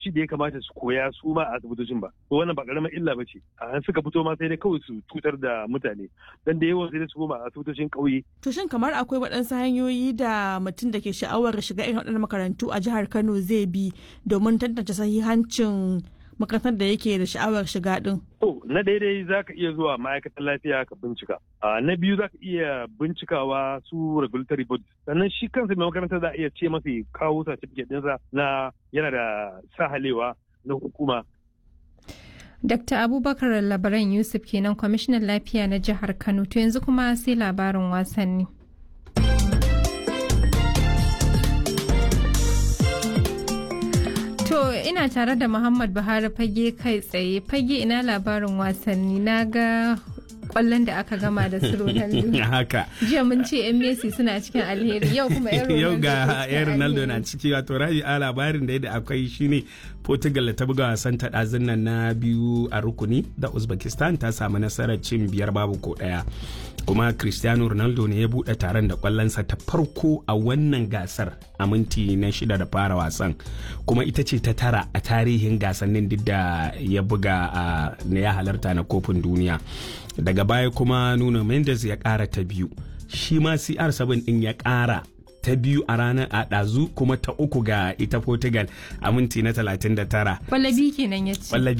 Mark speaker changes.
Speaker 1: turanci da ya kamata su koya su ma a asibitocin ba to wannan ba karamar illa ba ce a suka fito ma sai dai kawai su cutar da mutane dan da yawan sai dai su koma a asibitocin ƙauye
Speaker 2: To shin kamar akwai waɗansu hanyoyi da mutum da ke sha'awar shiga irin waɗannan makarantu a jihar Kano zai bi domin tantance sahihancin makarantar da yake da sha'awar shiga ɗin?
Speaker 1: To, na daidai za ka iya zuwa ma'aikatan lafiya ka bincika. Na biyu za ka iya bincikawa su regulatory bodies. Sannan shi kansa mai makaranta za a iya ce masa kawo certificate ɗinsa na yana da sahalewa na hukuma.
Speaker 3: Dr. Abubakar Labaran Yusuf kenan kwamishinan lafiya na jihar Kano to yanzu kuma sai labarin wasanni. To ina tare da Muhammad Buhari fage kai tsaye fage ina labarin wasanni na ga kwallon da aka gama da su Ronaldo.
Speaker 4: haka
Speaker 3: Jiya mun ce 'yan Messi suna cikin alheri yau kuma 'yan Ronaldo
Speaker 4: yau ga
Speaker 3: ke cikin
Speaker 4: yan Ronaldo na
Speaker 3: alheri.
Speaker 4: ciki wato rabi a labarin da yadda akwai shine Portugal da ta buga wasan ta ɗazun nan na biyu a rukuni da Uzbekistan ta samu nasarar cin biyar babu ko ɗaya kuma Cristiano Ronaldo ne ya buɗe taron da kwallonsa ta farko a wannan gasar a minti na shida da fara wasan kuma ita ce ta tara a tarihin gasannin duk da ya buga a na ya halarta na kofin duniya daga baya kuma Nuno Mendes ya ƙara ta biyu shi ma CR7 ɗin ya ƙara ta biyu a ranar a ɗazu kuma ta uku ga ita Portugal a minti na 39
Speaker 3: Kwallabi kenan ya ce.
Speaker 4: Ƙwallo